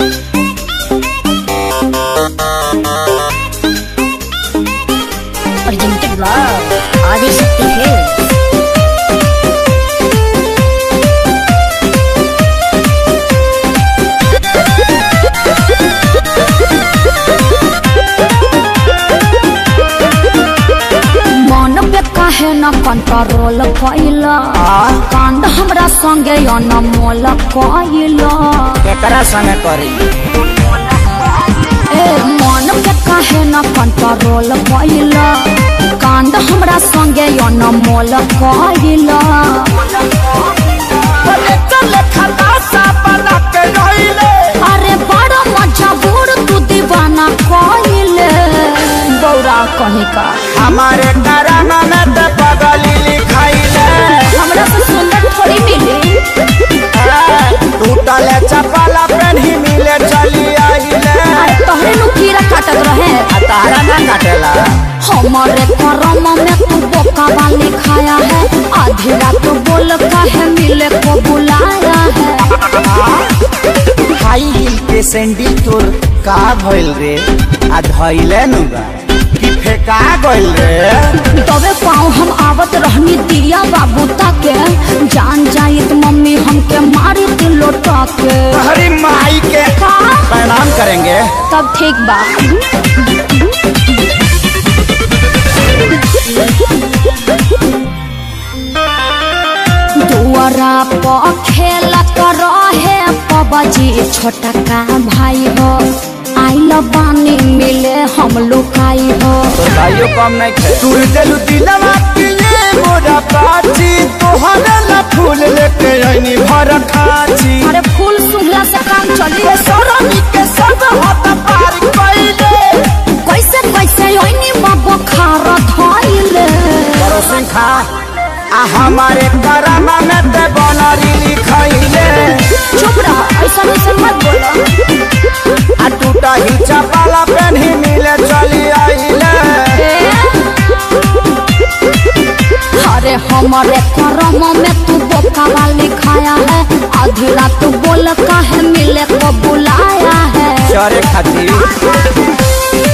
Presented by Adi Shakti Films. मन पे काहे न कंट्रोल कैला कांड हमरा संगे अनमोल कैला केकरा संगे करी ए मन पे काहे न कंट्रोल कैला कांड हमरा संगे अनमोल कैला अरे बड़ा मजबूर तू दीवाना कैले बौरा कहीं का हमारे कराना में ते पगली लिखाइले हमरा से सुंदर थोड़ी मिली टूटल चपला पेन्ही मिले चली आइले अरे तोहरे नु कीड़ा काटत रहे आ तारा ना काटेला हमारे करम में तू बोका वाली खाया है आधी रात बोल काहे मिले को बुलाया है हाई हिल के सैंडल तोर का भइल रे आ धइले नु बा कि फेका गइल रे तबे पाँव हम आवत रहनी दिया बाबू ताके जान जाइत मम्मी हमके मारी दिल लोटा के हरी माई के का प्रणाम करेंगे तब ठीक बा दुआरा पर खेलत रहे पबजी छोटा का भाई हो आइल बानी मिले हम लुकाई हो तोर भाइयों कम नहीं खे तू दिल दिलवा के ये मोरा पाची तोहरा ला फूल लेके आईनी भर खाची अरे फूल सुंघला से काम चली के सरमी के सब हाथ पार कइले कैसे कैसे ओइनी बाबो खार धइले करो सिंखा आ हमारे करामा में ते बनरी लिखाइले चुप रह ऐसा ऐसा मत बोलो आ टूटा ही चपाला पेन्ही मिले चली आइले अरे हमारे करम में तू बोका वाली खाया है आधी रात बोल काहे मिले को बुलाया है चरे खातिर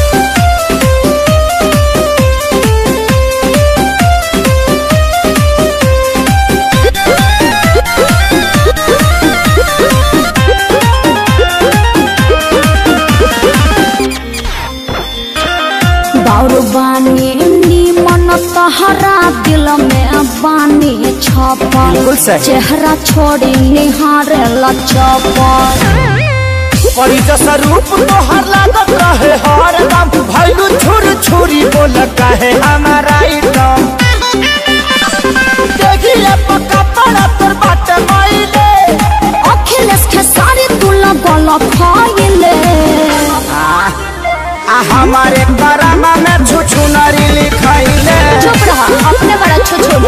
बाउर बानी मन तहरा दिल में बानी छपल बिल्कुल सही। चेहरा छोड़ी निहारे लचपल परी जैसा रूप तोहर लागत रहे हर दम भैलू छुर छुरी बोल कहे हमारा इटम देखिए पक्का पड़ा तोर बाटे माइले अखिलेश के सारी तू लगल खाइले आ हमारे करामा में छुछु नरी लिखाइले चुप रहा अपने बड़ा छुछुला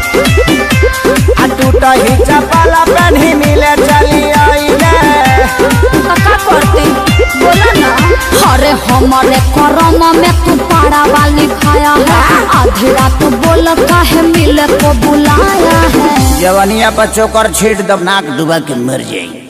आ टूटा ही चपाला पेन्ही मिले चली आइले का करती बोला ना अरे हमारे करम में तू पाड़ा वाली खाया है आधी रात बोल काहे मिले को बुलाया है जवनिया पर चोकर छीट दब नाक डुबा के मर जाई